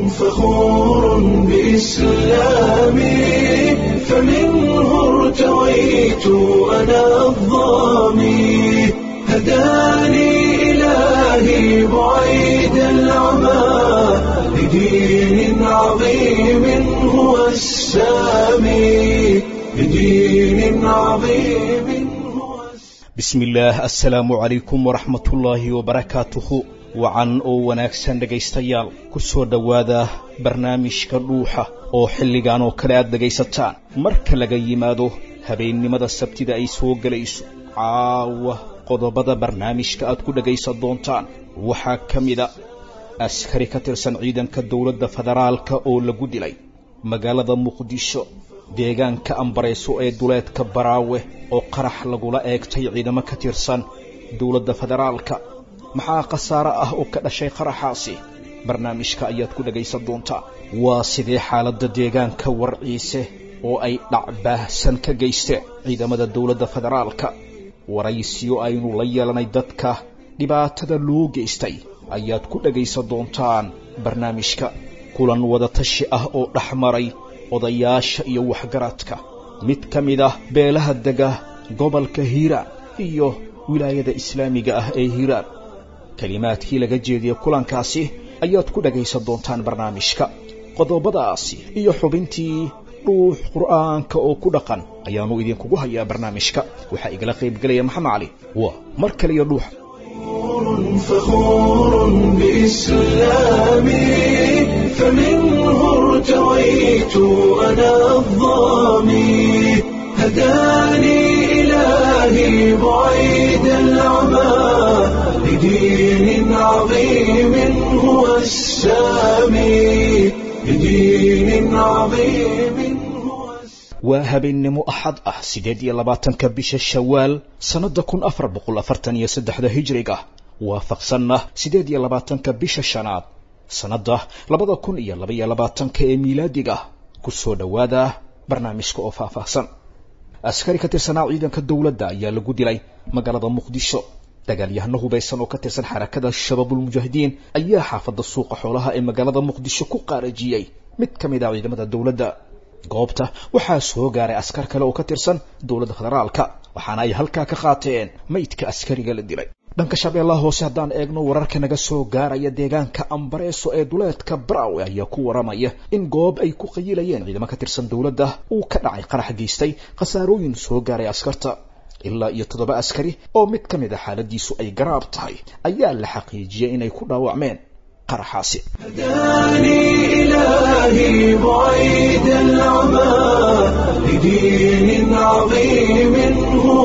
فخور بإسلامي فمنه ارتويت أنا الضامي هداني إلهي بعيد العمى لدين عظيم هو السامي لدين عظيم هو bismi illaah assalaamu calaykum waraxmatullaahi wabarakaatuhu wacan oo wanaagsan dhegaystayaal ku soo dhowaada barnaamijka dhuuxa oo xilligan oo kale aad dhegaysataan marka laga yimaado habeennimada sabtida ay soo gelayso caawa qodobada barnaamijka aad ku dhegaysan doontaan waxaa ka mida askari ka tirsan ciidanka dowladda federaalka oo lagu dilay magaalada muqdisho deegaanka ambareyso ee duleedka baraawe oo qarax lagula eegtay ciidamo ka tirsan dowladda federaalka maxaa khasaare ah oo ka dhashay qaraxaasi barnaamijka ayaad ku dhegaysan doontaa waa sidee xaaladda deegaanka warciise oo ay dhacbaahsan ka geysteen ciidamada dowladda federaalka waraysiyo aynu la yeelanay dadka dhibaatada loo geystay ayaad ku dhegaysan doontaan barnaamijka kulan wadatashi ah oo dhex maray odayaasha iyo waxgaradka mid ka mid ah beelaha dega gobolka hiiraan iyo wilaayada islaamiga ah ee hiiraan kelimaadkii laga jeediyey kulankaasi ayaad ku dhagaysan doontaan barnaamijka qodobadaasi iyo xubintii dhuux qur'aanka oo ku dhaqan ayaannu idinkugu hayaa barnaamijka waxaa igala qaybgelaya maxamed cali waa mar kaliya dhuuxa فخور بإسلامي فمنه ارتويت أنا الضامي هداني إلهي بعيد العمى لدين عظيم هو السامي لدين عظيم هو السامي waa habeennimo axad ah siddeed iyo labaatanka bisha shawaal sannadda kun afar boqol afartan iyo saddexda hijriga waafaqsanna siddeed iyo labaatanka bisha shanaad sannadda labada kun iyo labaiyo labaatanka ee miilaadiga ku soo dhowaada barnaamijka oo faahfaahsan askari ka tirsanaa ciidanka dowladda ayaa lagu dilay magaalada muqdisho dagaalyahano hubaysan oo ka tirsan xarakada shabaabulmujaahidiin ayaa xaafadda suuqa xoolaha ee magaalada muqdisho ku qaarajiyey mid ka mid ah ciidamada dowladda goobta waxaa soo gaaray askar kale oo ka tirsan dowladda federaalka waxaana ay halkaa ka qaateen maydka askariga la dilay dhanka shabeellaha hoose haddaan eegno wararka naga soo gaaraya deegaanka ambareeso ee duleedka braawe ayaa ku waramaya in goob ay ku qayilayeen ciidamo ka tirsan dowladda uu ka dhacay qarax geystay khasaarooyin soo gaaray askarta ilaa iyo toddoba askari oo mid ka mid a xaaladiisu ay garaab tahay ayaa la xaqiijiyey inay ku dhaawacmeen qaraxaasi هداني إلهي بعيد العمى لدين عظيم هو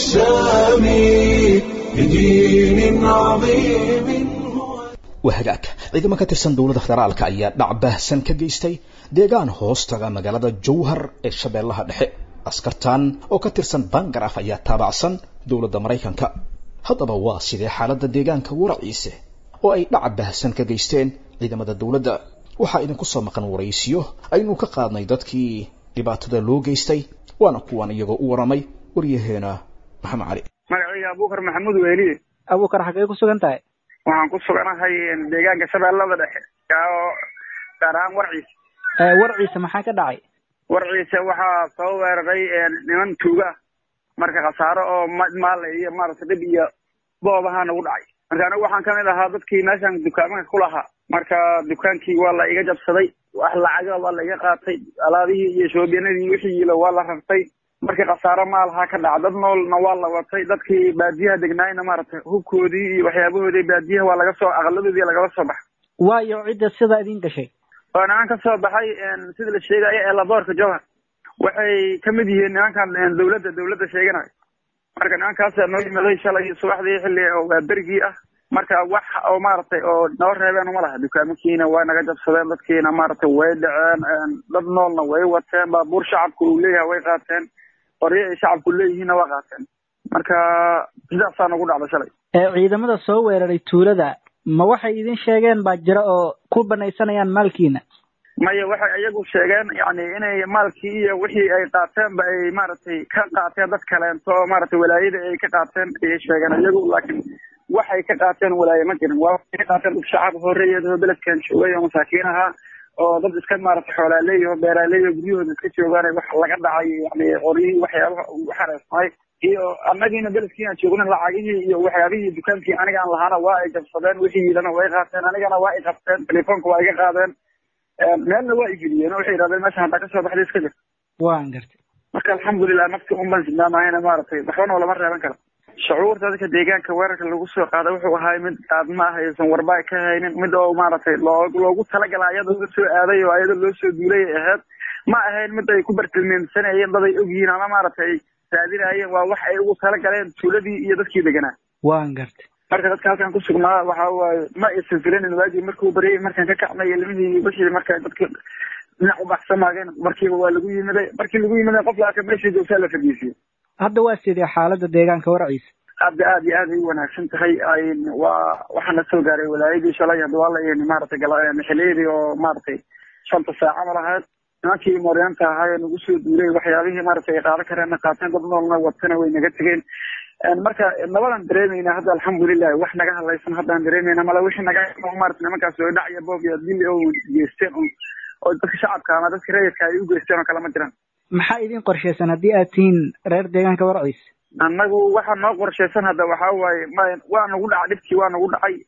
السامي لدين عظيم هو waa hagaag ciidamo ka tirsan dowladda federaalka ayaa dhac baahsan ka geystay deegaan hoostaga magaalada jowhar ee shabeellaha dhexe askartan oo ka tirsan bangaraf ayaa taabacsan dowladda maraykanka haddaba waa sidee xaaladda deegaanka waraciise oo ay dhac baahsan ka geysteen ciidamada dowladda waxaa idinku soo maqan waraysiyo aynu ka qaadnay dadkii dhibaatada loo geystay waana kuwan iyagoo u waramay waryaheena maxamed cali magacayga abuukar maxamuud weeliye abuukar xaggee ku sugan tahay waxaan ku suganahay deegaanka shabeellada dhexe oo gaar ahaan warciisa warciisa maxaa ka dhacay warciisa waxaa soo weeraray niman tuuga marka khasaaro oo maale iyo maaragtay dhib iyo boob ahaa nagu dhacay marka anigu waxaan kamid ahaa dadkii meeshan dukaamanka ku lahaa marka dukaankii waa la iga jabsaday wax lacaga waa la iga qaatay alaabihii iyo shoobyanadii wixiiila waa la rartay markii khasaaro maalahaa ka dhaca dad noolna waa la watay dadkii baadiyaha degnaayna maaragtay hubkoodii iyo waxyaabahoodii baadiyaha waa laga soo aqaladoodii lagala soo baxay waayo cidda sidaa idin gashay oo niman ka soo baxay sida la sheegayo ee laboorka jowhar waxay ka mid yihiin nimankan dowladda dowladda sheeganayo marka nimankaasa noo yimaday shalay subaxdii xilli waa berigii ah marka wax oo maaragtay oo noo reebeen uma laha dukaamankiina waa naga jabsadeen dadkiina maaragtay way dhaceen dad noolna way wateen baabuur shacabku uu leeyahay way qaateen qoryo ay shacabku leeyihiinna waa qaateen marka sidaasaa nagu dhacda shalay ciidamada soo weeraray tuulada ma waxay idin sheegeen baa jira oo ku banaysanayaan maalkiina maya waxay iyagu sheegeen yani inay maalkii iyo wixii ay qaateenba ay maaragtay ka qaateen dad kaleento oo maaragtay walaayada ay ka qaateen ayay sheegeen iyagu laakiin waxay ka qaateen walaaye ma jirin waa waxay ka qaateen dad shacab horeeyadoo beledkan joogay oo masaakiin ahaa oo dad iska maaragtay xoolaaleey oo beeraaley oo guryahooda iska joogaan wax laga dhacay yani qoryihii waxyaabaha ugu xareysnay iyo annagiina beledkiina joogna lacagihii iyo waxyaabihii dukaankii aniga aan lahaana waa ay jabsadeen wixii yidana way qaateen anigana waa i qabteen telefoonka waa iga qaadeen meelna waa igeliyeen oo waxay yidhahdeen meesha haddaa kasoo baxday iska jir waan gartay marka alxamdulilah nafti un baan sidnaamahayna maaragtay waxbana lama reeban karo shucuurta dadka deegaanka weerarka lagu soo qaada wuxuu ahay mid aad ma ah aysan warba ka haynin mid oo maaragtay loo loogu talagala ayada uga soo aaday oo ayada loo soo duulay ay ahayd ma ahayn mid ay ku bartilmeemsanayeen dad ay ogyihiin ama maaragtay raadinayeen waa wax ay ugu talagaleen tuuladii iyo dadkii deganaa waan gartay marka dadka halkan ku sugnaa waxa waaye ma aysan filanin waagii markuu baryay markaan ka kacnay ilmihii wixii marka dadki dhinac u baxsamaageen markiiba waa lagu yimiday markii lagu yimiday qof laaka meeshii joogtaa la fadhiisiyo hadda waa sidee xaaladda deegaanka warciisa hadda aad iyo aad ay u wanaagsan tahay waa waxaana soo gaaray walaayadii shalay hadda waa la maaragtay xiliyadii oo maaragtay shanta saaca ma lahayd nimankii mooryaanta ahaa ee nagu soo duulay waxyaabihii maaragtay ay qaadan kareenna qaateen dad noolna watana way naga tegeen marka nabadan dareemayna hadda alxamdulilah wax naga hadlaysan haddaan dareemayna mala wixii naga maarata nimankaas oo dhac iyo boob iyo dil oo geysteen oo dadka shacabka ama dadka rayidka ay u geysteen oo kale ma jiraan maxaa idin qorshaysan haddii aad tihiin reer deegaanka warciis annagu waxaa noo qorshaysan hadda waxaa waaye ma waa nagu dhaca dhibkii waa nagu dhacay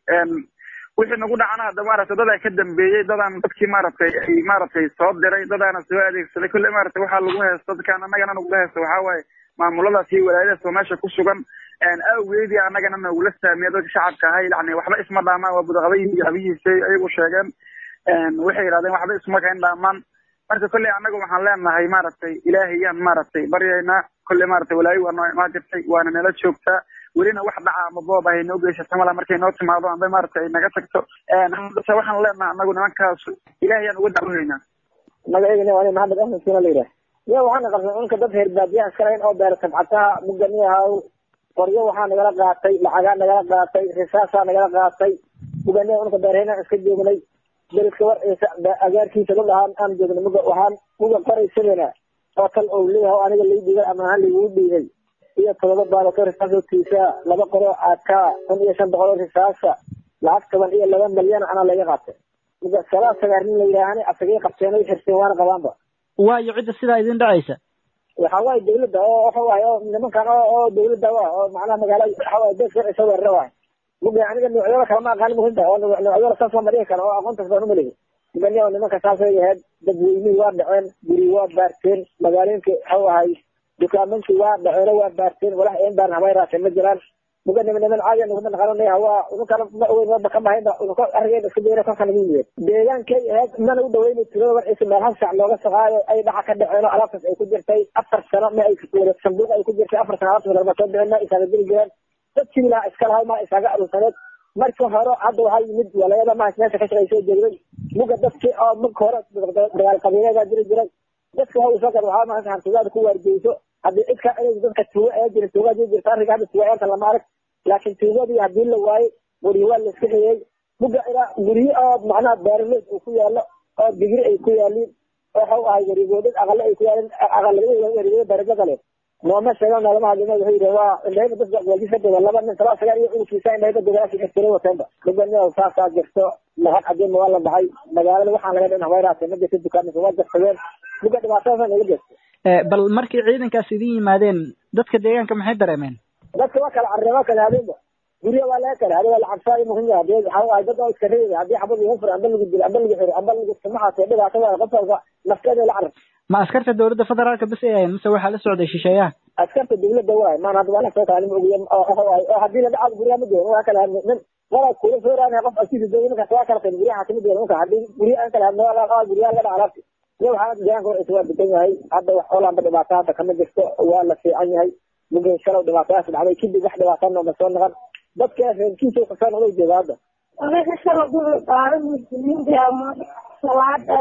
wixii nagu dhacana hadda maaragtay dadaa ka dambeeyey dadaan dadkii maaragtay ay maaragtay soo diray dadaana soo adeegsaday kolle maaragtay waxaa lagu haysto dadkaan annagana nagula haysto waxaa waaye maamuladaas iyo walaayadaas oo meesha ku sugan awgeedii annagana nagula saamiya dadka shacabka ahay yani waxba isma dhaamaan waa budaqabayii iyo habihiisay ayagu sheegeen waxay yidhahdeen waxba isma kayn dhaamaan marka kolley annaga waxaan leenahay maaragtay ilaahayaan maaragtay baryaynaa kolley maaragtay walaayo waa noo imaan jirtay waana nala joogtaa welina wax dhaca ama boob ahay noo geysata mala markay noo timaado amba maaragtay ay naga tagto haddase waxaan leenahay annagu nimankaas ilaahayaan uga dacwohaynaa magaceygana waa maxamed axmed sina la yidhaah ya waxaana qabsan unka dad reer baadiyaha iska lahayn oo beera sabcataha muganiyahaw qoryo waxaa nagala qaatay lacagaa nagala qaatay risaasaa nagala qaatay muganiyaha unka beerhayna iska joognay beledka warciisa agaarkiisa dad ahaan aan joognay muga waxaan muga qoraysadana oo tal ou leeyahay aniga lii dhiibay ama ahaan laiguu dhiibay iyo todoba baalato risaasoo tiisaa laba qoroo aakaa kun iyo shan boqol oo risaasa lacag toban iyo laba malyan anaa laga qaatay muga salaa sagaarin la yidhaahani asagay qabteen ay xirteen waana qabaanba waayo cidda sidaa idin dhacaysa waxa waaye dawladda oo waxa waaye oo nimankan oo oo dawladda wa oo macnaha magaala waxa waaye bees warciisa weerara waay muga aniga noocyada kale ma aqaan muhimta oo noocyada saas lama dhihi karo oo aqoontaas baan umalehi mugani oo nimanka saasay ahayd dadweynihii waa dhaceen guri waa baarteen magaalooyinka waxa ahay dukaamanki waa dhaceeno waa baarteen walax een baan habay raaseen ma jiraan muga niman niman caadi nuguma naqananaya waa ununkana ma ogeyn waba ka mahaynba ununka arrigeena iska dayna kolka nagu yimid deegaankay ahayd mana u dhaweynay tulada warciisa meel hal saac looga saqaayo ay dhaca ka dhaceeno alaabtaas ay ku jirtay afar sano ma ay wada sanduuq ay ku jirtay afar sano alaabtaas lagama soo bixin ma isaaga geli jireen dadkii ilaa iska lahay ma isaaga aruursaneed marka hore hadda waxaa yimid walayada mahas meesha ka shaqaysoo joogday muga dadkii oo marka hore dagaal qabiileedaa jiri jiray dadka waxa usoo gad waxaa maanta hantidaada ku waargeyso haddii cid ka inay dadka tuuga ee jira tuugaa jiri jirta arrinka hadda tuuga eenta lama arag laakiin tuugadii haddii la waayey guryo waa la iska xiyey muga ilaa guryo oo macnaha beeraleed uu ku yaalo oo digri ay ku yaaliin waxa ahay warigoodad aqale ay ku yaalin aqalada warigood darajada leh nooma sheegan nalama hadlina wuxuu yidhi waa indhahayba dadka waajis ka doga laba nin talaa sagaal iyo cunugkiisa indhahayba dogaasi xirtira wateenba muganiya saasaa jirto lacag cadiima waa la baxay magaalada waxaan laga dhin habayraate ma jirta dukaanisa waa jarsadeen muga dhibaatadaasa naga jirta bal markay ciidankaas idin yimaadeen dadka deegaanka maxay dareemeen dadka waa kala carreen waa kala habeenba gurya waa laga kala hada waa la cabsaayo muhim yahay hadii waxa waaye dad oo iska reebi haddii xabad lagu furo amba lagu dilo amba lagu xiro amba lagu samaxaasee dhibaato waa qof walba nafteeda la carab ma askarta dawladda federaalka bas ay ahayn mise waxaa la socday shisheeyaha askarta dawladda waay maan hadda waa lasoo kala nima ogiya oo haddii la dhacaad guryaha ma joogan waa kala hadne nin walaa kula soo raanaya qof asiisa dawla ninkaas waa kala qayn guryaha kamid yahay ninka haddii guryaha aan kala hadne waa guryaha laga dhaca alaabti iyo waxaa deegaanka warciisa waa degan yahay hadda wax olaanba dhibaato hadda kama jirto waa la fiican yahay mugin shalow dhibaatadaas dhacday kadib wax dhibaato nooma soo noqon dadka reerkiisa kasoo noqday jooga hadda anaga shala dul qaadan muslimiinta ama salaada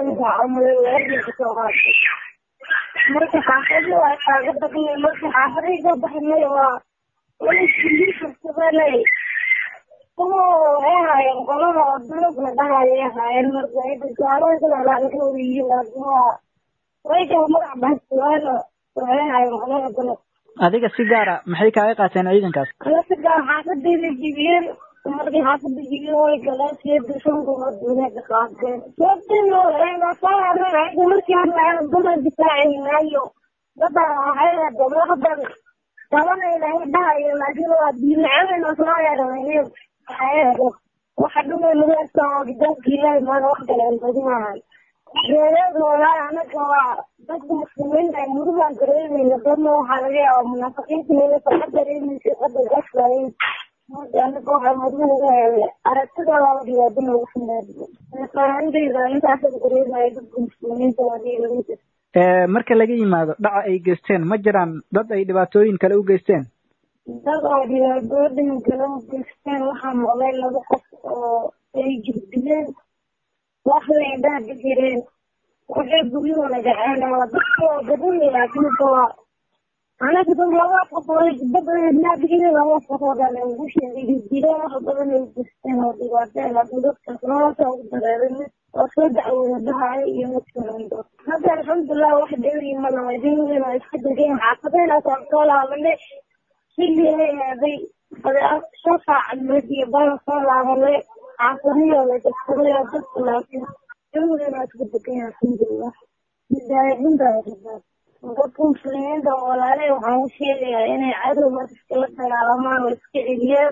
soo qaatay marka xaafadii waa kaaga baqnay marka xaafadii ka baxnay waa walaiskuliisasabanay kuwa waxay haayeen qolada oo dalabna dhahayay haayeen marka gaalooyinkalalaanka yihiin laakiin waa way kala magac bahsuwaano waxay haayeen qolada dalab adiga si gaara maxay kaaga qaateen ciidankaas kala si gaar xaafadayda jibiyeen markii xaafada jibiyeen way galeen siyada shan gobood wanaagga qaadeen sababteenasaarayda markii hadlaaya duma difaacaynayo dada waxay dabladan tabanayna dhahayo laakiin waa diimacadayna soo yeeranay waxa dhumay madaasta oo gidaanka ilaahay maana wax kale badinahay reereed walaal anaga waa dadka muslimiinta ay murugaan dareemayna dadna waxaa laga yaabaa munaafiqiinta inay farxad dareemaysa qadar gaslayn marka anaga waxaa muruga uga helay aragtida laba dhibaado noogu funaadiyo faahantayda intaas dareemaya dadka muslimiinta wadiilamida marka laga yimaado dhaca ay geysteen ma jiraan dad ay dhibaatooyin kale u geysteen dad oo dhibaatooyin kale u geysteen waxaa maqlay laba qof oo ay jirdileen wax leedhaa jireen waxay guryahooda dhaceen waa dadka oo badan laakiin waa anaga dad laba qof oo dabadnaa digiri laba qof oo dhan ugu sheegay jireen wax badan ay geysteen oo dhibaateen laakiin dadkaas nolosha ugu dareerin oo soo dacwooda dhahayo iyo midkalando hadda alxamdulilah wax dheeri ma laha dawladana waa iska degeen xaafadeenaasaan soo laabanay xilligay aaday shan saac iyo bala soo laabanay xaafadahooda dadsaday oo dadka laakiin dawladana waa iska degeen alxamdulilah midaayadintaa dadka muslimiinta oo walaalay waxaan u sheegayaa inay cadow marka iskala dagaalamaan oo iska celiyaan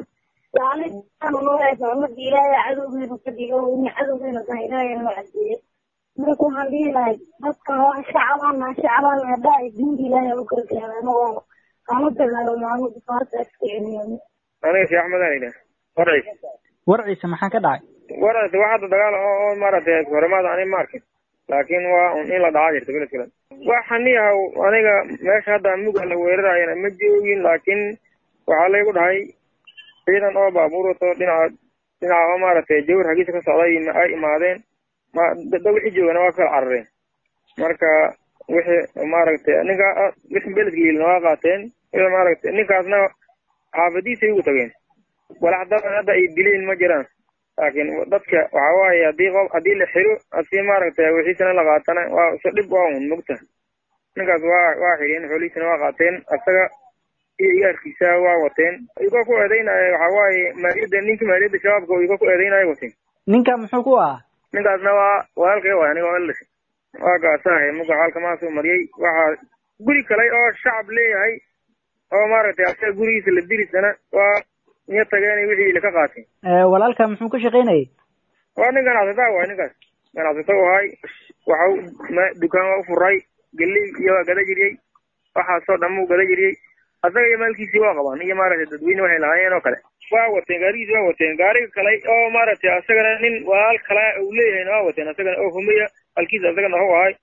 marka ilaahay cadowgeena ka dhigo in cadowgeena tahay ilaahay noo cadeeyo marka waxaan dhihi lahay dadkan waa shacabana shacabana haddaa ay diinta ilaahay u gargaaraan oo kama dagaalamo anu difaarta iska celiyaan aniga sheekh axmed aan idhaah warciis warciisa maxaa ka dhacay warciis wax hadda dagaal oo oo maaragtay horemaada ani ma arkin laakiin waa un in la dhacaa jirta bilad kale waxaan yahaw aniga meesha hadda muga la weerarayana ma joogin laakiin waxaa laygu dhahay ciidan oo baabuur wato dhinaca dhinaca oo maaragtay jawar hagiisa ka socday ay imaadeen ma da wixii joogana waa kala carareen marka wixii maaragtay ninka wixii beledka yilina waa qaateen wixii maaragtay ninkaasna xaafadiisay ugu tageen walax dadan hadda ay dileen ma jiraan laakiin dadka waxa waaye haddii qof haddii la xiro asi maaragtay wixiisana la qaatana waa isu dhib waa un mugta ninkaas waa waa xireen xoolihiisana waa qaateen asaga iyo igaarkiisa waa wateen iyagoo ku eedeynaya waxa waaye maaliyadda ninkii maaliyadda shabaabka iyagoo ku eedeynaya wateen ninka muxuu ku ahaa ninkaasna waa walaalkay waay aniga oo eldhashay waa gaasahay muga xaalkamaasuu mariyey waxaa guri kale oo shacab leeyahay oo maaragtay asaga gurigiisa la dirisana waa iyo tageen wixii laka qaateen walaalka muxuu ka shaqaynayay waa nin ganacsataa waay ninkaas ganacsato u ahay waxa dukaan waa u furay geley iyo waa gada jiriyey waxaasoo dhan muu gada jiriyey asaga iyo maalkiisii waa qabaan iyo maaragtay dadweyne waxay lahaayeen oo kale waa wateen gaarigiisi waa wateen gaariga kale oo maaragtay asagana nin walaal kale uu leeyahayna waa wateen asagana oo humeya halkiisa asagana hu ahay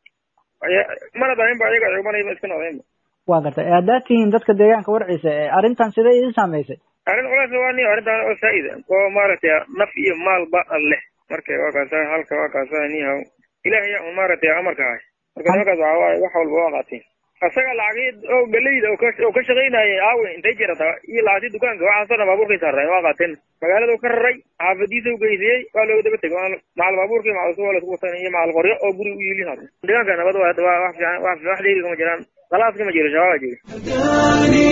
mana dahinba ayaga cubanayba iska noqdeenba waa gartay haddaad tihiin dadka deegaanka warciisa arrintan sidee idin saamaysay arrin culays waa ni arrintan oo saa'id oo maaragtay naf iyo maalba leh marka waa kaasa halka waa kaasa nihaw ilaahay un maaragtay amarka ahay marka nimankaas waxaa waaye wax walba waa qaateen asaga lacagii oo galeyda oo ka shaqaynayay aawe intay jirata iyo lacagtii dukaanka waxaasoo dhan baabuurkay saareen waa qaateen magaalada ka raray xaafadiisa u geysiyey waa looga daba tegay macal baabuurkii macal suwa lasku watan iyo macal qoryo oo guri u yiilin hadda deegaanka nabad waa waa wax fiican wax wax dheeri kama jiraan khalaas kama jiro shabaaba jira هداني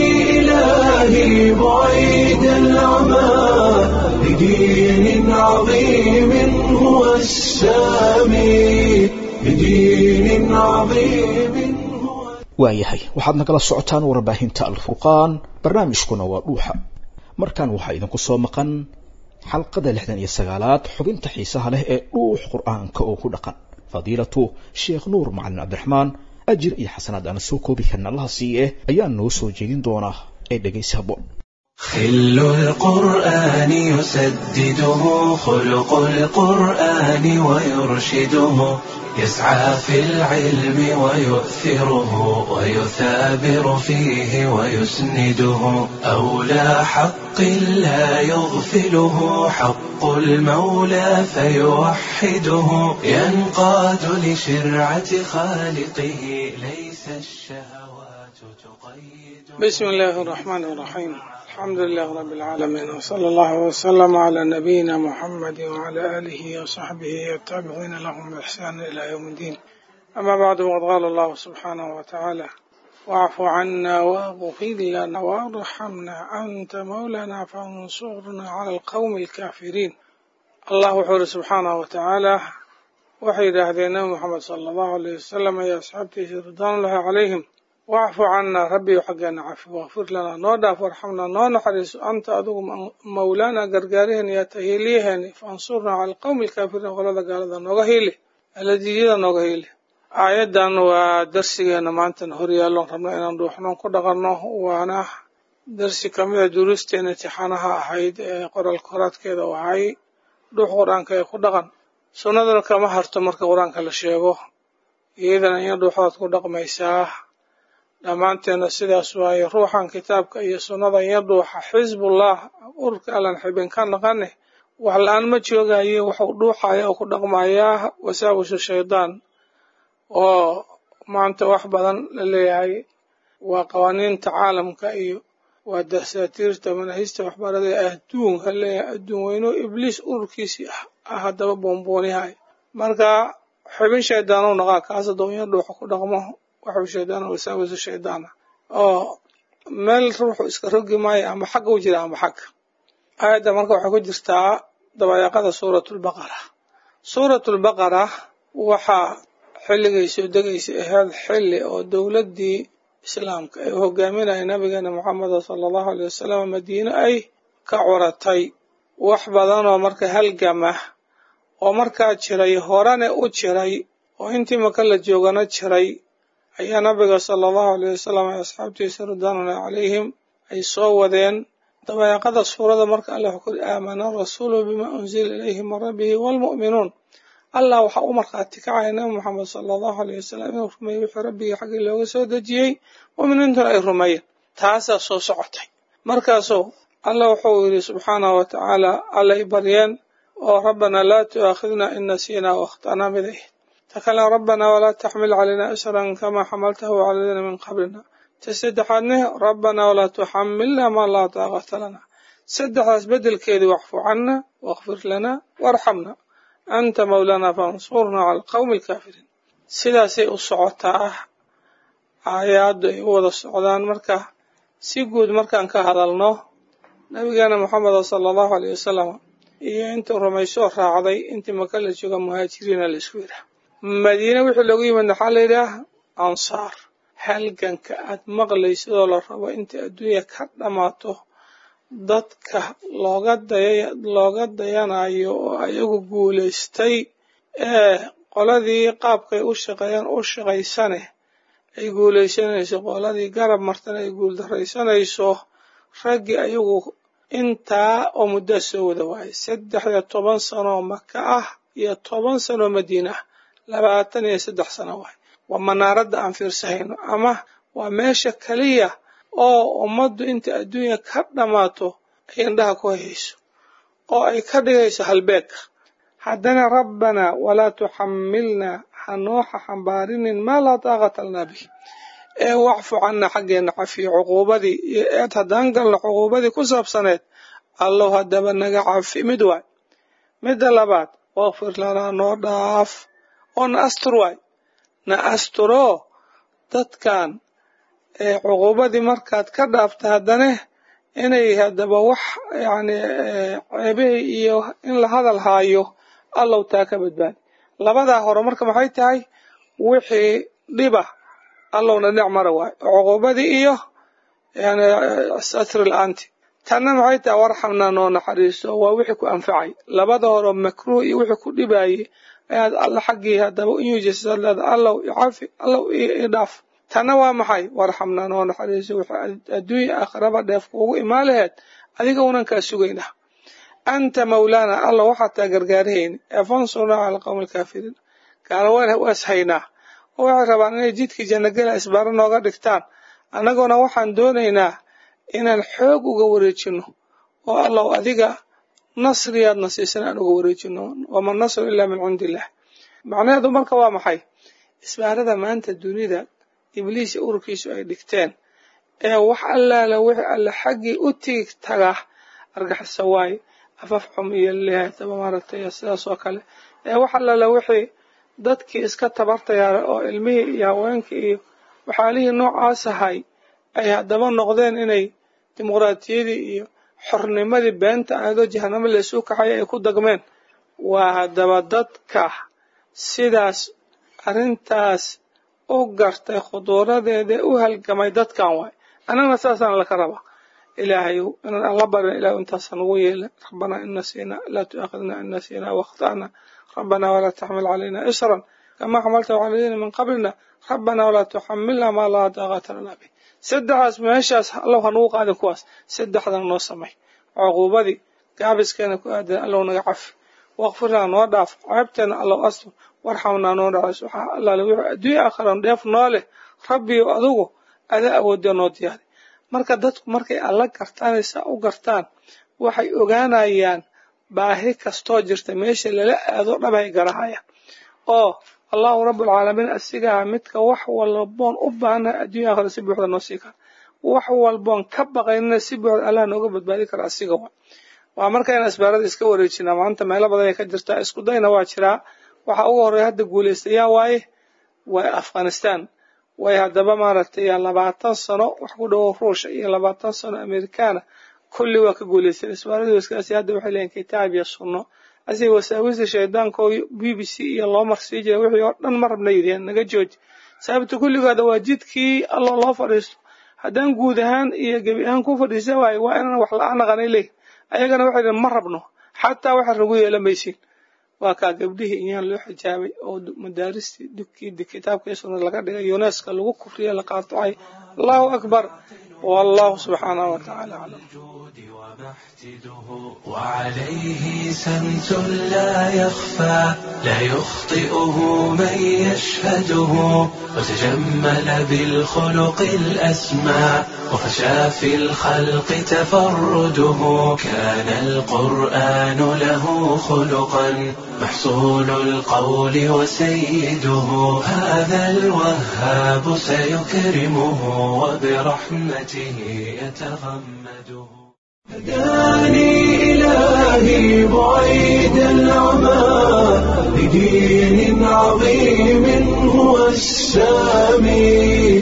إلهي بعيد العمى بدين عظيم هو السامي بدين عظيم هو waayahay waxaad nagala socotaan warbaahinta alfurqaan barnaamijkuna waa dhuuxa markan waxaa idinku soo maqan xalqada lixdan iyo sagaalaad xubinta xiisaha leh ee dhuux qur'aanka oo ku dhaqan fadiilatu sheekh nuur macalin cabdiraxmaan ajir iyo xasanaad aana soo koobi karna allaha siiye ayaa noo soo jeedin doonaa ee dhegaysi habboon خل القرآن يسدده خلق القرآن ويرشده يسعى في العلم ويؤثره ويثابر فيه ويسنده أولى حق لا يغفله حق المولى فيوحده ينقاد لشرعة خالقه ليس الشهوات تقيد بسم الله الرحمن الرحيم الحمد لله رب العالمين وصلى الله وسلم على نبينا محمد وعلى آله وصحبه والتابعين لهم بإحسان إلى يوم الدين أما بعد وقد قال الله سبحانه وتعالى واعف عنا واغفر لنا وارحمنا أنت مولانا فانصرنا على القوم الكافرين الله وحوله سبحانه وتعالى waxay yidhaahdeen nabi moxamed sala allahu alayh wasalam iyo asxaabtiisa ridwaanullahi calayhim wacfu cannaa rabbiyo xaggeena cafi wakfir lanaa noo dhaaf warxamnaa noo naxariiso anta adigu mawlaana gargaariheen iyo tahiiliyaheeni faansurnaa cala alqowmi alkaafiriin qolada gaalada nooga hiili aladiijyada nooga hiili aayaddan waa darsigeena maantana horyaalloon rabna inaan dhuuxnoon ku dhaqanno waana darsi kamida duruusteena intixaanaha ahayd ee qoral koraadkeeda u ahay dhuux qur-aanka ee ku dhaqan sunnaduna kama harto marka qur-aanka la sheego iyadana in dhuuxood ku dhaqmaysaa dhammaanteena sidaas waaye ruuxan kitaabka iyo sunnada iyo dhuuxa xisbullah ururka allan xibin ka naqane wax la-aan ma joogayo waxuu dhuuxaya oo ku dhaqmayaa wasaawisu shaydaan oo maanta wax badan la leeyahay waa qawaaniinta caalamka iyo waa dasaatiirta manahista waxbarada ee adduunka leeyahay adduun weyno ibliis ururkiisii ah ah haddaba boonboonihay marka xubin shaydaan u naqaa kaas adoonya dhuuxa ku dhaqmo waxuu shaydaan wasaawisu shaydaana oo meel ruuxu iska rogi maayo ama xagga u jira ama xagga aayadda marka waxay ku jirtaa dabayaaqada suuratulbaqara suuratulbaqara waxaa xilligay soo degaysay ahayd xilli oo dowladdii islaamka ay hogaaminaya nabigeena moxameda sala allahu aley wasalam madiine ay ka curatay wax badanoo marka halgamah oo markaa jiray horene u jiray oo intii maka la joogana jiray ayaa nabiga sala allahu aleyh wasalam ee asxaabtiisa ridwaanulahi calayhim ay soo wadeen dabayaaqada suurada marka allah wuxuu kuri aamana rasuulu bima unzila ilayhi min rabbihi waalmu'minuun allah waxaa u markhaati kacaya nabi moxamed sala allahu aleyh wasalam inuu rumeeyey wixii rabbigii xaggii looga soo dejiyey mu'miniintuna ay rumeeyeen taasaa soo socotay markaasuu allah wuxuu yidhi subxaanahu wa tacaala allay baryeen oo rabbanaa laa tu'aakhidna in nasiinaa waakhta'naa miday ta kale rabbanaa walaa taxmil calaynaa isran kamaa xamaltahu cala aladiina min qablina ta saddexaadne rabbanaa walaa tuxamilna maa laa taaqata lana saddexdaas beddelkeedii wacfu canna waakfir lana waarxamna anta mawlaanaa fansurnaa cala alqowmi alkaafiriin sidaasay u socotaa aayaaddu ay u wada socdaan marka si guud markaan ka hadalno nabigeena moxameda sala allahu aleyh wasalam iyo intuu rumaysoo raacday intii maka la jooga muhaajiriina la isku yidhaah madiine wixii loogu yimid maxaa la yidhaah ansaar halganka aad maqlaysidoo la rabo intai adduunya ka dhammaato dadka looga daya looga dayanayo oo ayagu guulaystay ee qoladii qaabkay u shaqeeyaan u shaqaysane ay guulaysanayso qoladii garab martana ay guuldaraysanayso raggii ayagu intaa oo muddaa soo wada waayay saddex iyo toban sanoo maka ah iyo toban sanoo madiina ah labaatan iyo saddex sano waay waa manaaradda aan fiirsahayno ama waa meesha keliya oo ummaddu inta adduunya ka dhammaato ay indhaha ku hayayso oo ay ka dhigayso halbeegka haddana rabbanaa walaa tuxamilnaa hanooxa xambaarinin maa laa taaqata lanaa bih ee wacfu canna xaggeena cafiyo cuquubadii iyo eed haddaan galno cuquubadii ku saabsaneed allow haddaba naga cafi mid waay midda labaad wakfir lanaa noo dhaaf oo na astur waay na asturoo dadkan ee cuquubadii markaad ka dhaafta haddane inay haddaba wax yacni ceebihii iyo in la hadal haayo allow taa ka badbaadi labadaa hore marka maxay tahay wixii dhiba allowna dhinac mara waayo cuquubadii iyo yani satri la-aanti tanna maxay tahay warxamnaa noo naxariiso waa wixii ku anfacay labada hore makruuh iyo wixii ku dhibaayey ayaad alla xaggii haddaba u yuujisad leeda allow icafi allow ii dhaaf tanna waa maxay warxamnaa noo naxariiso wixii adduunya aakhiraba dheef kuugu imaan laheed adiga unan kaa sugaynaa anta mawlaana alla waxaad taa gargaarahayni ee fansurnaa cala alqowmi alkaafiriin gaalawana waas haynaa oo waxay rabaan inay jidkii jannagela isbaaro nooga dhigtaan annaguna waxaan doonaynaa inaan xoog uga wareejinno oo allow adiga nasriyaadna siisan aan uga wareejinno wama nasru ilaa min cindi illah macnaheedu marka waa maxay isbaarada maanta dunida ibliis iyo ururkiisu ay dhigteen ee wax allaala wixii alle xaggii u tigi taga argaxisa waaye afaf xum iyo leehataba maaragtay sidaas oo kale ee wax allaala wixii dadkii iska tabartayaara oo ilmihii iyo haweenkii iyo waxaalihii noocaas ahay ay haddaba noqdeen inay dimuqraatiyadii iyo xornimadii beenta aadoo jahanamo laysu kaxaya ay ku dagmeen waa haddaba dadka sidaas arrintaas u gartay khuduuradeeda u halgamay dadkan waay annagana saasaan laka rabaa ilaahay inaan alla barin ilah intaasa nagu yeela rabbanaa in nasiina laa tu'aakhidna in nasiina wakhta'na rabbanaa walaa taxmil calayna isran kamaa xamaltahu cala aladiina min qablina rabbanaa walaa tuxamilna maa laa daaqata lana bih saddexaas meeshaas allow hanugu qaadin kuwaas saddexdan noo samay cuquubadii gaabiskeena ku aadan allow naga cafi waqfirnaa noo dhaaf ceebteena allow astur warxamnaa noo dhacays waxaa allaale wuxuu adduunya aakhiran dheef noo leh rabbiyo adugu adaa awoodya noo diyaari marka dadku markay alla gartaan saa u gartaan waxay ogaanayaan baahi kastoo jirta meesha lala aado dhabay garahayaan oo allahu rabbulcaalamiin asigaa midka wax walboon u baahnahay adduunya aakhira si buuxda noo sii kara wax walboon ka baqaynana si buuxda allah nooga badbaadi kara asiga wa waa markayna asbaarada iska wareejinaa maanta meelo badan ay ka jirtaa isku dayna waa jiraa waxaa ugu horreeya hadda guulaystayaa waaye waa afghanistan way haddaba maaragtay labaatan sano wax ku dhowo ruusha iyo labaatan sano amerikaana kulli waa ka guulaysteen isbaaradii waskaasi hadda waxay leeyihin kitaab iyo sunno asii wasaawista shaydaanka oo b b c iyo loo marsii jira wixii oo dhan ma rabna yidhaheen naga jooji sababta kulligooda waa jidkii alloo loo fadhiisto haddaan guud ahaan iyo gebi ahaan ku fadhiisa waayo waa inaan wax la-aan naqanay leeyihin ayagana waxay dhihin ma rabno xataa waxaad nagu yeelan maysiin waa kaa gabdhihii inyaan loo xijaabay oo madaaristii dugkii kitaabkii sunnada laga dhigay uneska lagu kufriye la qaatocay allahu akbar wallahu subxaanahu watacaala aclam وعليه سمت لا يخفى لا يخطئه من يشهده وتجمل بالخلق الأسمى وفشى في الخلق تفرده كان القرآن له خلقا محصول القول وسيده هذا الوهاب سيكرمه وبرحمته يتغمده هداني إلهي بعيد العمى لدين عظيم هو السامي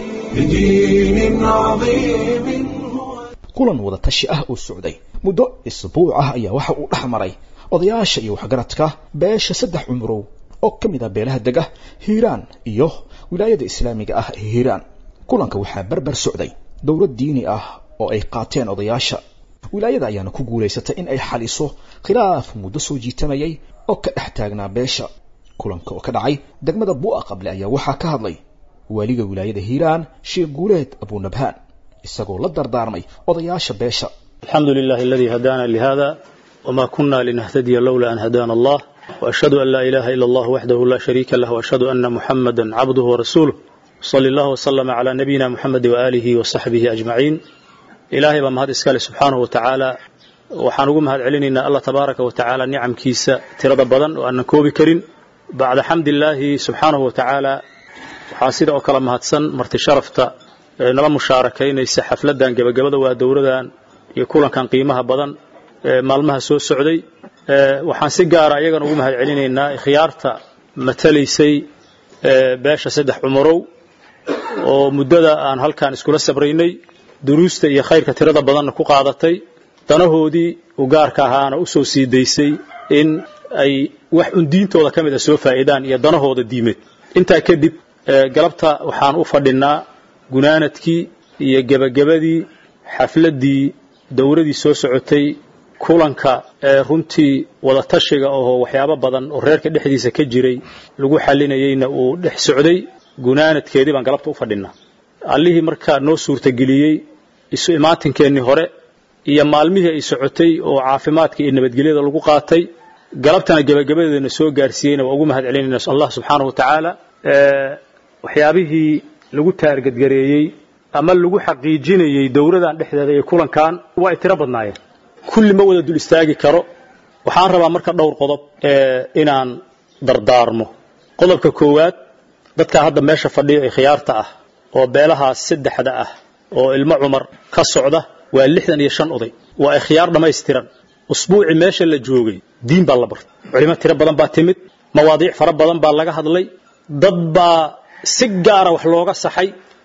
لدين عظيم هو kulan wada tashi ah oo socday muddo isbuuc ah ayaa waxa uu dhex maray odayaasha iyo waxgaradka beesha saddex cumrow oo ka mid ah beelaha dega hiiraan iyo wilaayada islaamiga ah ee hiiraan kulanka waxaa berber socday dowlad diini ah oo ay qaateen odayaasha wilaayada ayaana ku guulaysatay in ay xaliso khilaaf muddo soo jiitamayay oo ka dhex taagnaa beesha kulanka oo ka dhacay degmada bu'a qable ayaa waxaa ka hadlay waaliga wilaayada hiiraan sheekh guuleed abunabhaan isagoo la dardaarmay odayaasha beesha الحمد لله الذي هدانا لهذا وما كنا لنهتدي لولا أن هدانا الله وأشهد أن لا إله إلا الله وحده لا شريك له وأشهد أن محمدا عبده ورسوله صلى الله وسلم على نبينا محمد وآله وصحبه أجمعين إلهي بمهد إسكالي سبحانه وتعالى waxaan ugu mahad celinaynaa allah tabaaraka wa tacaala nicamkiisa tirada badan oo aanan koobi karin bacda xamdillaahi subxaanahu wa tacaala waxaa sida oo kale mahadsan marti sharafta ee nala mushaarakaynaysa xafladdan gebagabada waa dowladan iyo kulankan qiimaha badan ee maalmaha soo socday waxaan si gaara iyagana ugu mahad celinaynaa khiyaarta matalaysay beesha saddex cumarow oo muddada aan halkan iskula sabraynay duruusta iyo khayrka tirada badanna ku qaadatay danahoodii u gaarka ahaana u soo sii daysay in ay wax un diintooda ka mid a soo faa'iidaan iyo danahooda diimeed intaa kadib galabta waxaan u fadhinnaa gunaanadkii iyo gebagabadii xafladdii dowladii soo socotay kulanka ee runtii wadatashiga ahoo waxyaabo badan oo reerka dhexdiisa ka jiray lagu xalinayeyna uu dhex socday gunaanadkeedii baan galabta u fadhinnaa allihii markaa noo suurtageliyey isu imaantinkeennii hore iyo maalmihii ay socotay oo caafimaadka iyo nabadgelyada lagu qaatay galabtana gebagabadeedana soo gaarsiiyeyna waa ugu mahad celinayna allah subxaanahu wa tacaala waxyaabihii lagu taargadgareeyey ama lagu xaqiijinayey dowladan dhexdeeda iyo kulankan waa ay tiro badnaayeen kulli ma wada dul istaagi karo waxaan rabaa marka dhowr qodob inaan dardaarmo qodobka koowaad dadkaa hadda meesha fadhiya ee khiyaarta ah oo beelahaas saddexda ah oo ilmo cumar ka socda waa lixdan iyo shan oday waa ikhyaar dhammaystiran usbuucii meesha la joogay diin baa la bartay culimo tiro badan baa timid mawaadiic fara badan baa laga hadlay dad baa si gaara wax looga saxay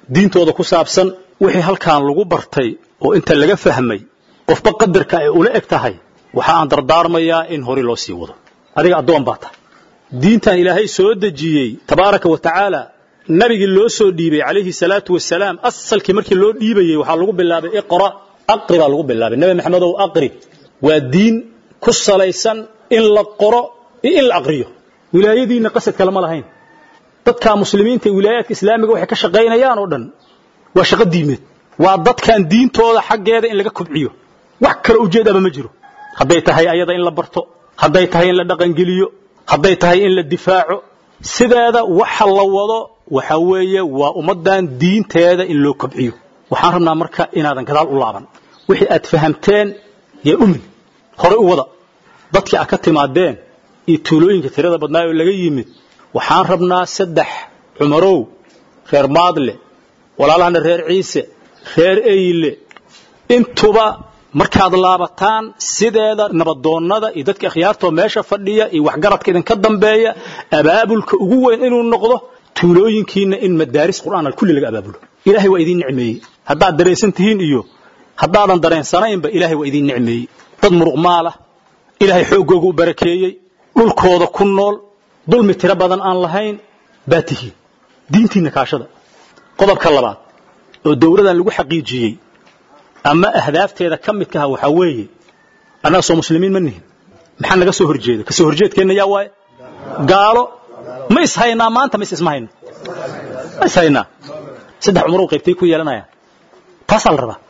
diintooda ku saabsan wixii halkan lagu bartay oo inta laga fahmay qofba qadarka ay ula eg tahay waxa aan dardaarmayaa in hore loo sii wado adiga addoon baa tahay diintan ilaahay soo dejiyey tabaaraka wa tacaala nabigii loo soo dhiibay calayhi salaatu wasalaam asalkii markii loo dhiibayey waxaa lagu bilaabay iqra aqri baa lagu bilaabay nebi maxamedow aqri waa diin ku salaysan in la qoro iyo in la aqriyo wilaayadiinna qasad kale ma lahayn dadka muslimiinta ee wilaayaadka islaamiga waxay ka shaqaynayaan oo dhan waa shaqo diimeed waa dadkan diintooda xaggeeda in laga kobciyo wax kale ujeedaba ma jiro hadday tahay ayada in la barto hadday tahay in la dhaqangeliyo hadday tahay in la difaaco sideeda waxa la wado waxa weeye waa ummaddan diinteeda in loo kobciyo waxaan rabnaa marka inaadan gadaal u laaban wixii aad fahamteen yaa umin horey u wada dadkii aad ka timaadeen iyo tuulooyinka tirada badnaa oo laga yimid waxaan rabnaa saddex cumarow reer maadle walaalahana reer ciise reer eyle intuba markaad laabataan sideeda nabadoonnada iyo dadka akhyaartoo meesha fadhiya iyo waxgaradka idinka dambeeya abaabulka ugu weyn inuu noqdo tuulooyinkiinna in madaaris qur'aan kulli laga abaabulo ilaahay waa idiin nicmeeyey haddaad dareensan tihiin iyo haddaadan dareensanaynba ilaahay waa idiin nicmeeyey dad muruq maalah ilaahay xooggooga u barakeeyey dhulkooda ku nool dulmi tiro badan aan lahayn baa tihiin diintiinna kaashada qodobka labaad oo dowladan lagu xaqiijiyey ama ahdaafteeda ka midka ah waxaa weeye annaga soo muslimiin ma nihin maxaa naga soo horjeeda ka soo horjeedkeenna yaa waaye gaalo ma ishaynaa maanta ma is isma hayno ma ishaynaa saddex cumarow qaybtay ku yeelanayaan taasaa la rabaa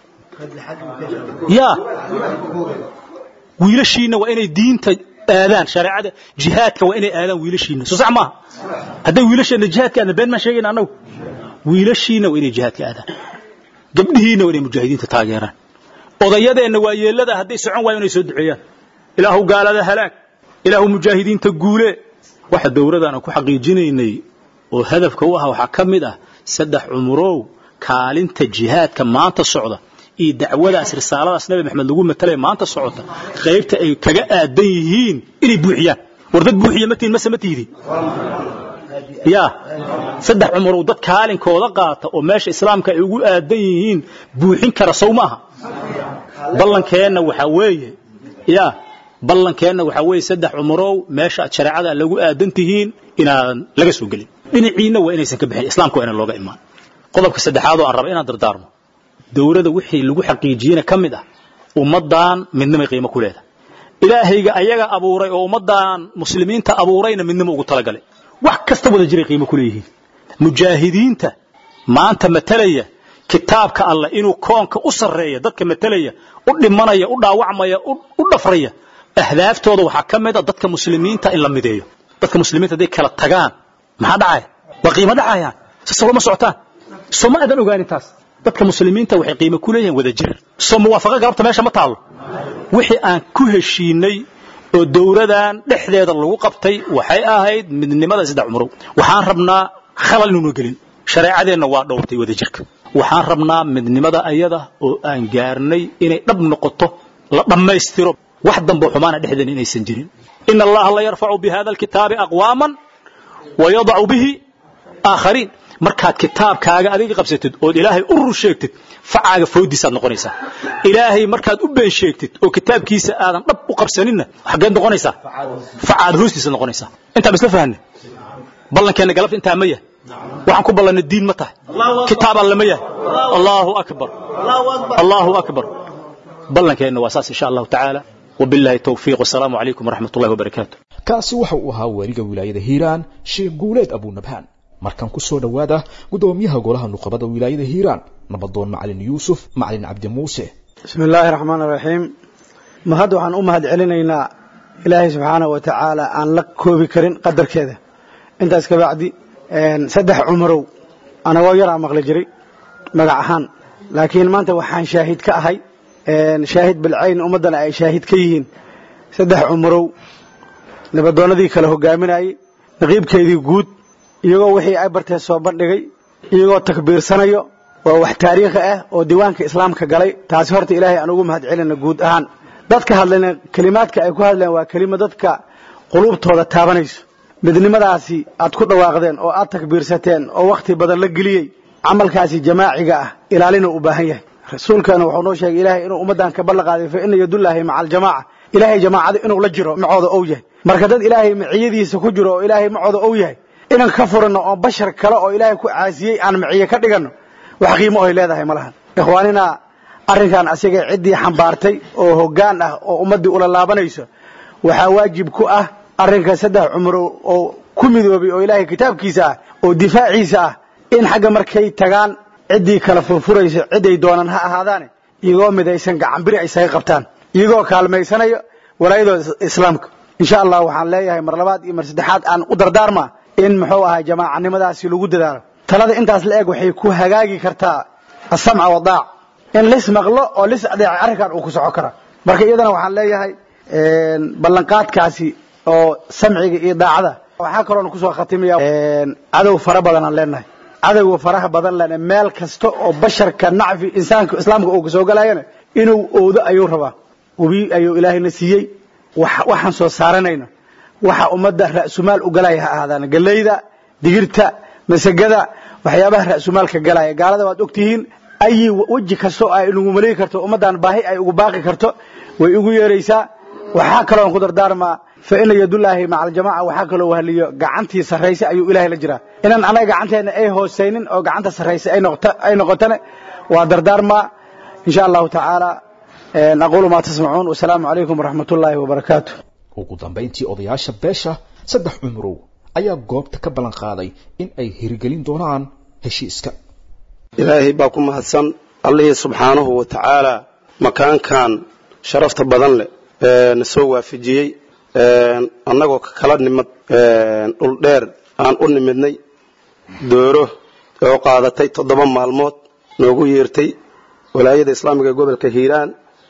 yaa wiilashiinna waa inay diinta aadaan shareecada jihaadka waa inay aadaan wiilashiinna soo sax maaha hadday wiilasheenna jihaadka aadaan been maan sheegayna annagu wiilashiinna waa inay jihaadka aadaan gabdhihiinna waa inay mujaahidiinta taageeraan odayadeenna waa yeellada hadday socon waayo inay soo duceeyaan ilaahu gaalada halaag ilaahu mujaahidiinta guule waxa dowladaan ku xaqiijinaynay oo hadafka u ah waxaa ka mid ah saddex cumurow kaalinta jihaadka maanta socda iyo dacwadaas risaaladaas nabi maxamed lagu matalaya maanta socota qaybta ay kaga aadan yihiin inay buuxiyaan war dad buuxiya ma tihin mase ma tihdin ya saddex cumurow dad kaalinkooda qaata oo meesha islaamka ay ugu aadan yihiin buuxin kara sow maaha ballankeenna waxaa weeye ya ballankeenna waxaa weeye saddex cumurow meesha aad shareecada lagu aadan tihiin inaadan laga soo gelin dhinaciinna waa inaysan ka bixin islaamka waa inaan looga imaan qodobka saddexaad oo aan raba inaan dardaarmo dowladda wixii lagu xaqiijiyena ka mid ah ummaddan midnimay qiimo ku leedahay ilaahayga ayaga abuuray oo ummaddan muslimiinta abuurayna midnimo ugu talagalay wax kasta wada jiray qiimo ku leeyihiin mujaahidiinta maanta matalaya kitaabka alleh inuu koonka u sarreeya dadka matalaya u dhimanaya u dhaawacmaya u dhafraya ahdaaftooda waxaa ka mid a dadka muslimiinta in la mideeyo dadka muslimiinta hadday kala tagaan maxaa dhacaya waa qiimo dhacayaan sasaba ma socotaan soo ma aadan ogaanin taas dadka muslimiinta waxay qiimo ku leeyihiin wada jir soo muwaafaqa galabta meesha ma taallo wixii aan ku heshiinay oo dowladan dhexdeeda lagu qabtay waxay ahayd midnimada saddex cumurow waxaan rabnaa khalal inuuna gelin shareecadeenna waa dhowrtay wada jirka waxaan rabnaa midnimada ayada oo aan gaarnay inay dhab noqoto la dhammaystiro wax dambe xumaana dhexdeena inaysan jirin ina allaha la yarfacu bi hada alkitaabi aqwaaman wayadacu bihi aakhariin markaad kitaabkaaga adiga qabsatid ood ilaahay u rur sheegtid facaaga foodiisaad noqonaysaa ilaahay markaad u been sheegtid oo kitaabkiisa aadan dhab u qabsaninna xaggeed noqonaysaa facaad hoostiisa noqonaysaa intaa ba isla fahanne ballankeenna galabta intaa ma yahay waxaan ku ballannay diin ma tahay kitaab alle ma yahay allahu akbar allahu akbar ballankeenna waa saas insha allahu tacaala wabillahi tawfiiq wasalaamu calaykum waraxmat ullahi wabarakaatu kaasi waxa uu ahaa weliga wilaayada hiiraan sheekh guuleed abunabhaan markan ku soo dhowaada gudoomiyaha golaha nuqabada wilaayada hiiraan nabadoon macalin yuusuf macalin cabdi muuse bismi illaahi raxmaan iraxiim ma hadda waxaan u mahad celinaynaa ilaahay subxaanahu wa tacaala aan la koobi karin qadarkeeda intaas kabacdi saddex cumarow anagoo yaraa maqli jiray magac ahaan laakiin maanta waxaan shaahid ka ahay shaahid bilcayn ummaddana ay shaahid ka yihiin saddex cumarow nabadoonnadii kale hogaaminayey naqiibkeedii guud iyagoo wixii ay bartee soo bandhigay iyagoo takbiirsanayo waa wax taariikhi ah oo diiwaanka islaamka galay taasi horta ilaahay aan ugu mahad celina guud ahaan dadka hadlayna kelimaadka ay ku hadleen waa kelima dadka quluubtooda taabanayso midnimadaasi aad ku dhawaaqdeen oo aad takbiirsateen oo wakhti badan la geliyey camalkaasi jamaaciga ah ilaalina u baahan yahay rasuulkana wuxuu noo sheegay ilaahay inuu ummaddan ka ballan qaaday fa ina yadullaahi maca aljamaaca ilaahay jamaacada inuu la jiro macooda ou yahay marka dad ilaahay maciyadiisa ku jiro oo ilaahay macooda ou yahay inaan ka furanno oo bashar kale oo ilaahay ku caasiyey aan maciye ka dhiganno wax qiimo oy leedahay ma lahan ikhwaanina arrinkan asiga ciddii xambaartay oo hoggaan ah oo ummaddii ula laabanayso waxaa waajib ku ah arrinka saddex cumro oo ku midoobay oo ilaahay kitaabkiisa ah oo difaaciisa ah in xagga markay tagaan ciddii kala furfuraysa ciday doonaan ha ahaadaane iyagoo midaysan gacanbiri ay isaga qabtaan iyagoo kaalmaysanaya walaayadooda islaamka insha allah waxaan leeyahay mar labaad iyo mar saddexaad aan u dardaarmaa in muxuu ahay jamaacanimadaasi lagu dadaalo talada intaas la eg waxay ku hagaagi kartaa asamca wadaac in lis maqlo oo lis adeeca arrinkan uu ku soco kara marka iyadana waxaan leeyahay ballanqaadkaasi oo samciga iyo daacada waxaa kaloona kusoo khatimaya cadow fara badan aan leenahay cadowga faraha badan lena meel kasta oo basharka nacfi insaanka islaamka uu kasoo galayana inuu oodo ayuu rabaa webi ayuu ilaahayna siiyey waxaan soo saaranayno waxa ummadda ra'sumaal u galaya ha ahaadaan gallayda digirta masagada waxyaabaha ra'sumaalka galaya gaalada waad ogtihiin ayi weji kastoo ay nagu maleegi karto ummaddan baahi ay ugu baaqi karto way ugu yeeraysaa waxaa kaloon ku dardaarmaa fa ina yadullaahi maca aljamaca waxaa kaloo wahliyo gacantii sarraysa ayuu ilaahay la jiraa inaan anaga gacanteenna ay hoosaynin oo gacanta sarraysa ay noqotane waa dardaarmaa insha allahu tacaala aquulu maa tasmacuun wasalaamu calaykum waraxmat ullaahi wabarakaatu ugu dambayntii odayaasha beesha saddex cumrow ayaa goobta ka ballan qaaday in ay hirgelin doonaan heshiiska ilaahay baa ku mahadsan allihii subxaanahu wa tacaala makaankan sharafta badan leh na soo waafajiyey annagoo kala nimad dhul dheer aan u nimidnay dooro oo qaadatay toddoba maalmood noogu yeertay walaayada islaamiga ee gobolka hiiraan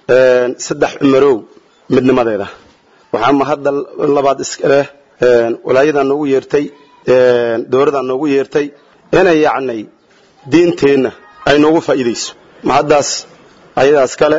saddex cumarow midnimadeeda waxaa mahadda labaad iskaleh walaayadaa noogu yeertay dooradaa noogu yeertay inay yacnay diinteenna ay noogu faa'iidayso mahaddaas ayadaas kale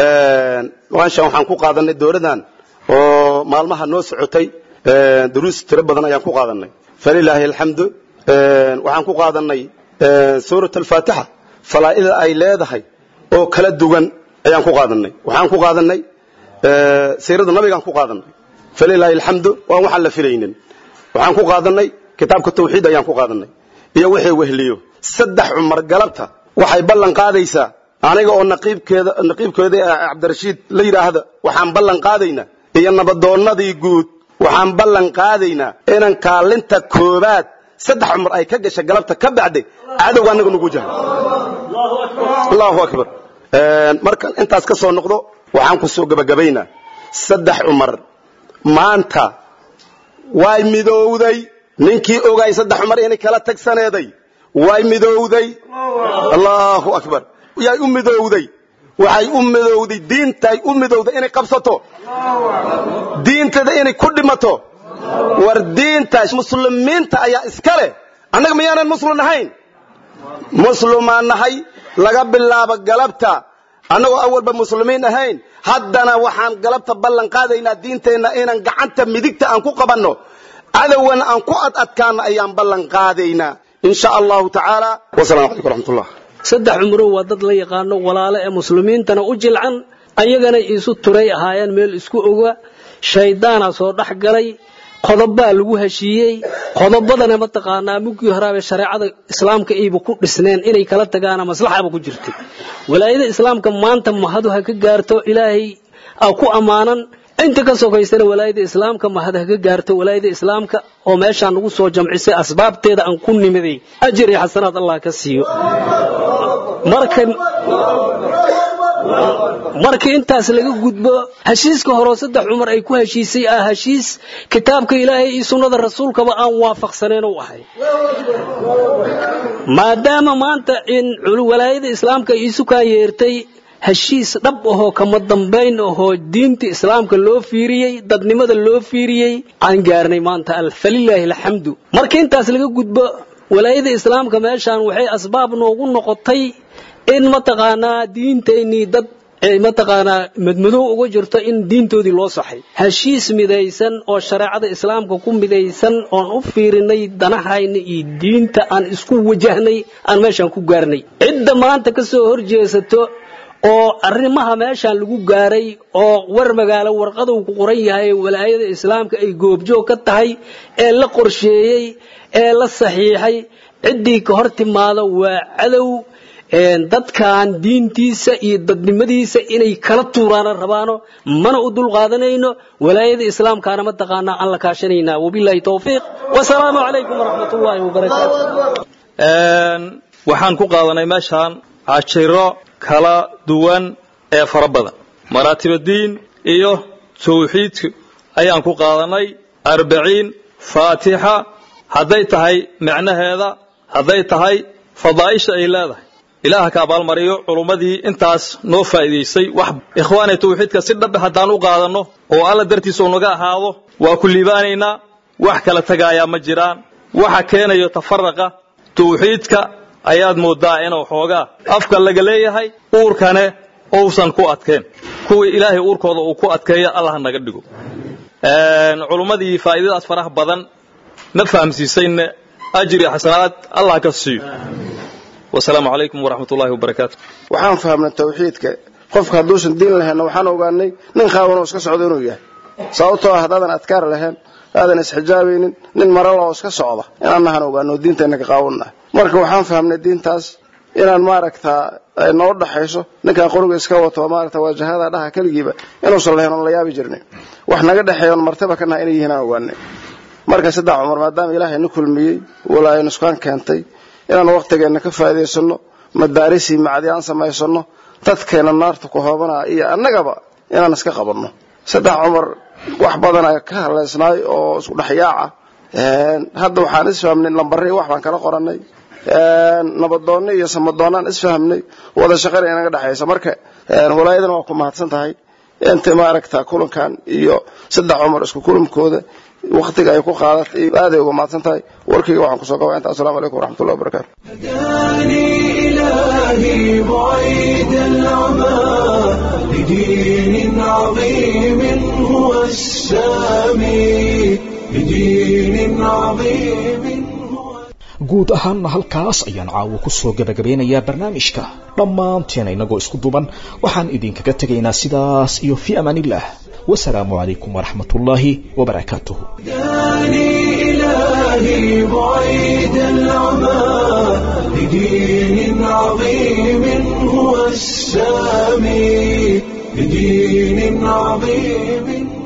meeshan waxaan ku qaadanay dooradan oo maalmaha noo socotay duruus tiro badan ayaan ku qaadanay falilaahi alxamdu waxaan ku qaadanay suurat alfaatixa falaa'ida ay leedahay oo kala duwan ayaan ku qaadanay waxaan ku qaadanay siirada nabigaan ku qaadanay falilaahi alxamdu waan waxaan la filaynin waxaan ku qaadanay kitaabka tawxiid ayaan ku qaadanay iyo wixii wehliyo saddex cumar galabta waxay ballan qaadaysaa aniga oo naqiibkeeda naqiibkeeda cabdirashiid la yidhaahda waxaan ballan qaadaynaa iyo nabadoonnadii guud waxaan ballan qaadaynaa inan kaalinta koobaad saddex cumar ay ka gasha galabta ka bacday cadowga annaga nugu jahay allahu akbar markan intaas ka soo noqdo waxaan ku soo gebagabaynaa saddex cumar maanta way midowday ninkii ogaay saddex cumar inay kala tagsaneeday way midowday allahu akbar yay u midowday waxay u midowday diintay u midowday inay qabsato diintada inay ku dhimato war diinta muslimiinta ayaa iska leh annaga miyaanan muslim ahayn muslimaan nahay laga bilaabo galabta annagoo awalba muslimiin ahayn haddana waxaan galabta ballan qaadaynaa diinteenna inaan gacanta midigta aan ku qabanno cadowgan aan ku ad adkaano ayaan ballan qaadaynaa in sha allahu tacaala wasalaamu calaykum waraxmatullah saddex cumrow waa dad la yaqaano walaalo ee muslimiintana u jilcan ayagana isu turay ahaayeen meel isku oga shayddaana soo dhex galay qodobbaa lagu heshiiyey qodobadana mataqaanaa mugii horaabee shareecada islaamka ayba ku dhisneen inay kala tagaana maslaxaba ku jirtay walaayada islaamka maanta mahadu ha ka gaarto ilaahay aa ku ammaanan inta ka sokaysana walaayada islaamka mahad ha ka gaarto walaayada islaamka oo meeshaan nagu soo jamcisay asbaabteeda aan ku nimiday ajir iyo xasanaad allah ka siiyo marka markii intaas laga gudbo heshiiska horeo saddex cumar ay ku heshiisay ah heshiis kitaabka ilaahay iyo sunnada rasuulkaba aan waafaqsaneen u ahay maadaama maanta in walaayada islaamka iisu kaa yeertay heshiis dhab ahoo kama dambayn ahoo diinta islaamka loo fiiriyey dadnimada loo fiiriyey aan gaarnay maanta falilaahi alxamdu marka intaas laga gudbo walaayada islaamka meeshaan waxay asbaab noogu noqotay in mataqaanaa diintaynii dad ay mataqaanaa madmadow uga jirto in diintoodii loo saxay heshiis midaysan oo shareecada islaamka ku midaysan oon u fiirinay danahayna iyo diinta aan isku wajahnay aan meeshaan ku gaarnay cidda maanta ka soo horjeesato oo arrimaha meeshaan lagu gaaray oo war magaalo warqaduu ku qoran yahay walaayada islaamka ay goobjoog ka tahay ee la qorsheeyey ee la saxiixay ciddii ka hor timaada waa cadow dadkan diintiisa iyo dadnimadiisa inay kala tuuraana rabaano mana u dulqaadanayno walaayada islaamkaana mataqaanaa aan la kaashanaynaa wabilaahi towfiiq wasalaamu calaykum waraxmat ullaahi wabarakaatu waxaan ku qaadanay meeshaan cashiro kala duwan ee fara badan maraatibadiin iyo tawxiidka ayaan ku qaadanay arbaciin faatixa hadday tahay micnaheeda hadday tahay fadaa'isha ay leedahay ilaaha ka abaalmariyo culummadii intaas noo faa'iidaysay wax ikhwaanay tawxiidka si dhabe haddaan u qaadanno oo alla dartiisa uu naga ahaado waa ku liibaanaynaa wax kala tegaayaa ma jiraan waxa keenayo tafaraqa tawxiidka ayaad mooddaa inuu xoogaa afka laga leeyahay uurkane uusan ku adkeen kuwii ilaahay uurkooda uu ku adkeeyo allah naga dhigo culummadii faa'iidadaas faraha badan na fahamsiisayna ajri xasanaad allah ka siiyo wasalaamu calaykum waraxmat ullahi wabarakaatu waxaan fahamnay tawxiidka qofka hadduusan diin lahaynna waxaan ogaanay nin qaawan oo iska socdo inuu yahay sababtoo ah haddaadan adkaar lahayn aadan isxijaabaynin nin marala oo iska socda inaan nahan ogaano diinteenna ka qaawannahay marka waxaan fahamnay diintaas inaan maaragtaa ay noo dhaxayso ninkaan qoriga iska wato maaragta waajahada dhaha keligiiba inuusan lahayn oon la yaabi jirnay wax naga dhexeeya oon martaba ka nahay inay yihiin aan ogaanay marka saddex cumar maadaama ilaahay na kulmiyey walaayo nuskaan keentay inaan waqtigeenna ka faa'iidaysano madaarisii macdi aan samaysano dadkeena naarta ku hoobanaa iyo annagaba inaan iska qabanno saddex cumar wax badan ayaa ka haleysnaay oo isku dhexyaaca hadda waxaan isfahmnay lambarri wax baan kala qorannay nabadoonni iyo samadoonnaan isfahmnay wada shaqana inaga dhexaysa marka walaayadana waa ku mahadsan tahay inta maaragta kulankan iyo saddex cumar isku kulamkooda waqtiga ay ku qaadatay aaday uga mahadsan tahay warkayga waxaan kusoo gabaa inta assalamu calaykum waraxmatullahi wabarakaatu إلهي بعيد العمى لدين عظيم هو السامي لدين عظيم guud ahaanna halkaas ayaan caawo ku soo gebagabeynayaa barnaamijka dhammaanteena inagoo isku duban waxaan idinkaga tegaynaa sidaas iyo fii amaanillah wasalaamu calaykum waraxmat ullaahi wabarakaatuh إلهي بعيد العمى لدين عظيم هو السامي لدين عظيم